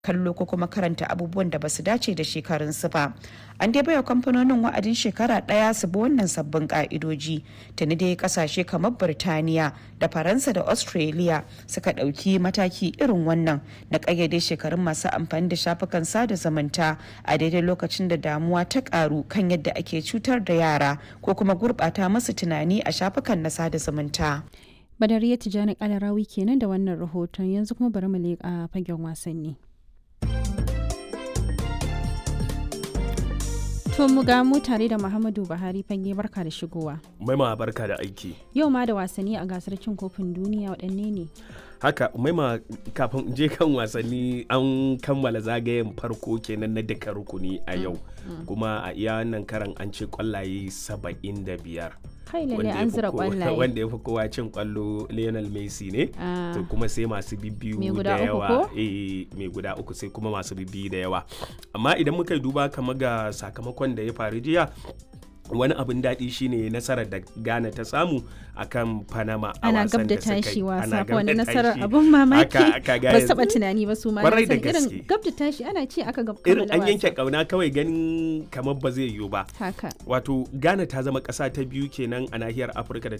kallo ko kuma karanta abubuwan da basu dace da shekarunsu ba an dai baiwa kamfanonin wa'adin shekara daya su bi wannan sabbin ka'idoji tuni dai kasashe kamar birtaniya da faransa da australia suka dauki mataki irin wannan na kayyade shekarun masu amfani da shafukan sada zumunta a daidai lokacin da damuwa ta karu kan yadda ake cutar da yara ko kuma gurbata masu tunani a shafukan na sada zumunta Badariya Tijjani Kalarawi kenan da wannan rahoton yanzu kuma bari mu leƙa fagen wasanni. To mu ga mu tare da Muhammadu Buhari fage barka da shigowa. Maima barka da aiki. Yau ma da wasanni a gasar cin kofin duniya waɗanne ne? Haka maima kafin je kan wasanni an kammala zagayen farko kenan na duka rukuni a yau. Kuma a iya wannan karan an ce kwallaye saba'in da biyar. kai lalle an zira kwallaye wanda ya fi kowa cin kwallo Lionel Messi ne to kuma sai masu bibbiyu da yawa eh mai guda uku sai kuma masu bibbiyu da yawa amma idan muka duba kamar ga sakamakon da ya faru jiya wani abin daɗi shine nasarar da Ghana ta samu akan Panama a ana gab wasan da da suka tashi yi. wasa Ana fa wani gab da nasarar tashi. abun mamaki Aka- aka ga ba su yanzu- taba tunani ba su ma Kwarai na da san irin gaske. gab da tashi ana ce aka gab irin kammala an yanke wasa. kauna kawai ganin kamar ba zai yiwu ba haka wato ghana ta zama ƙasa ta biyu kenan a nahiyar afirka da